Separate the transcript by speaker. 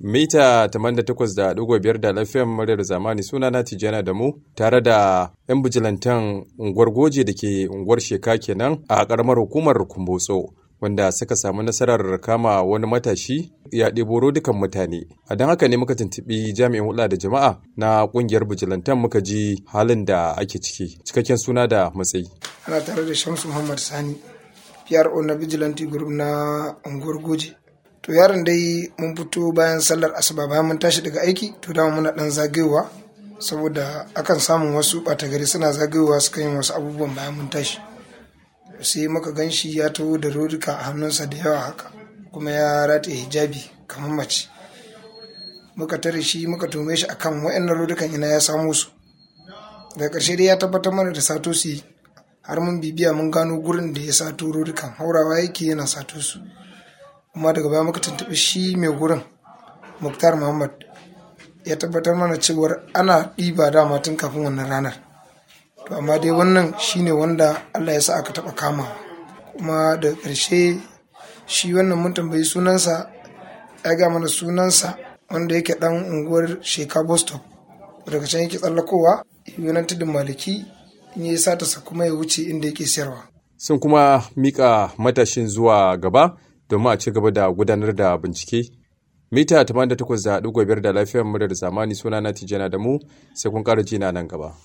Speaker 1: mita 88.5 da lafiyan muryar zamani suna na tijjana da mu tare da 'yan bijilantan unguwar goje da ke unguwar sheka kenan a karamar hukumar kumbotso wanda suka samu nasarar kama wani matashi ya ɗebo dukan mutane a don haka ne muka tuntuɓi jami'in hulɗa da jama'a na ƙungiyar bijilantan muka ji halin da ake ciki cikakken suna da matsayi
Speaker 2: ana tare da shamsu muhammad sani PRO na vigilante group na unguwar goje to yaron dai mun fito bayan sallar asuba bayan mun tashi daga aiki to dama muna dan zagayowa saboda akan samun wasu ɓata gari suna zagayowa suka yin wasu abubuwan bayan mun tashi sai muka gan shi ya taho da rodika a hannunsa da yawa haka kuma ya rataye hijabi kamar mace muka tare shi muka tome shi akan wayannan rodikan ina ya samu su daga ƙarshe dai ya tabbatar mana da sato su yi har mun bibiya mun gano gurin da ya sato rodikan haurawa yake yana sato su kuma daga baya muka tuntuɓi shi mai gurin muktar muhammad ya tabbatar mana cewar ana ɗiba dama tun kafin wannan ranar to amma dai wannan shine wanda allah ya sa aka taɓa kama kuma da ƙarshe shi wannan mun tambayi sunansa ya ga mana sunansa wanda yake ɗan unguwar sheka bostop daga can yake tsallakowa yunan tudun maliki in ya sata sa kuma ya wuce inda yake siyarwa
Speaker 1: sun kuma mika matashin zuwa gaba domin a ci gaba da gudanar da bincike mita 88.5 da lafiyar muryar zamani suna na tijjana da mu sai kun ƙara jina nan gaba